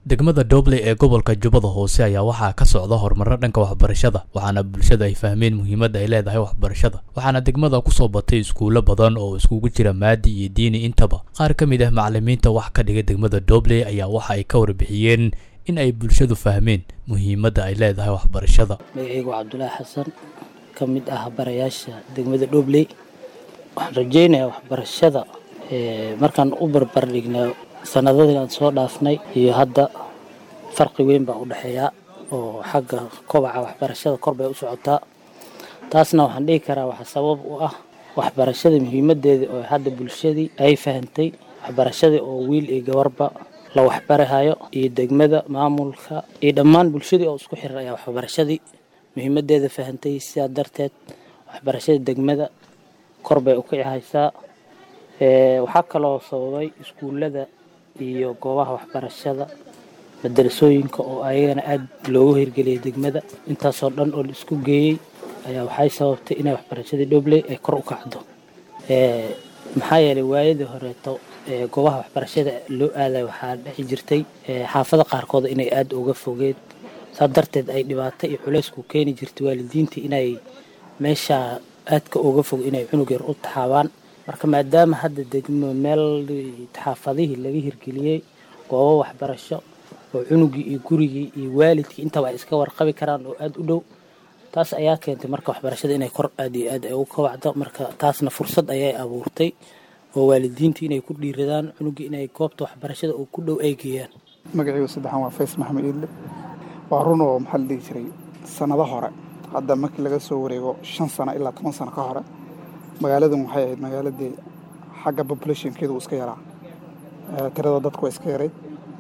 degmada dobley ee gobolka jubbada hoose ayaa waxaa ka socda horumarro dhanka waxbarashada waxaana bulshada ay fahmeen muhiimadda ay leedahay waxbarashada waxaana degmada kusoo batay iskuulo badan oo iskugu jira maadi iyo diini intaba qaar ka mid ah macalimiinta wax ka dhiga degmada dobley ayaa waxa ay ka warbixiyeen in ay bulshadu fahmeen muhiimadda ay leedahay waxbarashada magacaygu cabdulaahi xasan ka mid ah barayaasha degmada dhobley waxaan rajeynayaa waxbarashada markaan u barbardhignaa sanadadii aan soo dhaafnay iyo hadda farqi weyn baa u dhexeeyaa oo xagga kobaca waxbarashada kor bay u socotaa taasna waxaan dhihi karaa waxaa sabab u ah waxbarashada muhiimadeeda oo hadda bulshadii ay fahantay waxbarashadii oo wiil iyo gabarba la waxbarahayo iyo degmada maamulka iyo dhammaan bulshadii oo isku xiran ayaa waxbarashadii muhiimadeeda fahantay sidaa darteed waxbarashada degmada kor bay u kici haysaa waxaa kaloo sababay iskuullada iyo goobaha waxbarashada madarasooyinka oo ayagana aada loogu hirgeliyay degmada intaasoo dhan oo la isku geeyey ayaa waxay sababtay inay waxbarashadii dhobley ay kor u kacdo maxaa yeelay waayadii horeeto goobaha waxbarashada loo aaday waxaa dhexi jirtay xaafada qaarkood inay aada uga fogeed saa darteed ay dhibaato iyo culaysku keeni jirtay waalidiintii inay meesha aadka uga fog inay cunug yar u taxaabaan marka maadaama hadda degmo meel xaafadihii laga hirgeliyey goobo waxbarasho oo cunugii iyo gurigii iyo waalidkii intaba ay iska warqabi karaan oo aada u dhow taas ayaa keentay marka waxbarashada inay kor aad iyo aad ay ugu kobacdo marka taasna fursad ayay abuurtay oo waalidiintii inay ku dhiiradaan cunugii inay goobta waxbarashada oo ku dhow ay geeyaan magacaygu saddexaan waa fays maxamed iidle waa run oo maxaa la dhihi jiray sannado hore hadda markii laga soo wareego shan sano ilaa toban sano ka hore magaaladan waxay ahayd magaaladii xagga populationkeedu iska yaraa tirada dadku waa iska yarayd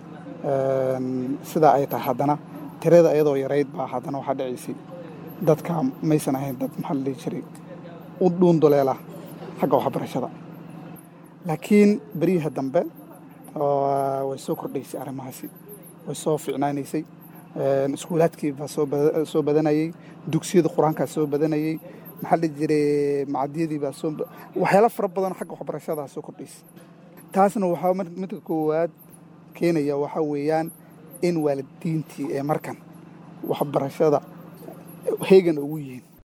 sidaa ay tahay haddana tirada iyadoo yarayd baa haddana waxaa dhacaysay dadka maysan ahayn dad maxaa la dhihi jiray u dhuunduleela xagga waxbarashada laakiin beriyaha dambe way soo kordhaysay arrimahaasi way soo ficnaanaysay iskuulaadkii baa soo badanayey dugsiyada qur-aankaa soo badanayey maxaa la jiray macadiyadii baa soo waxyaala fara badan xagga waxbarashadaa soo kordhaysay taasna waxaa midka koowaad keenaya waxaa weeyaan in waalidiintii ee markan waxbarashada heegan ugu yihiin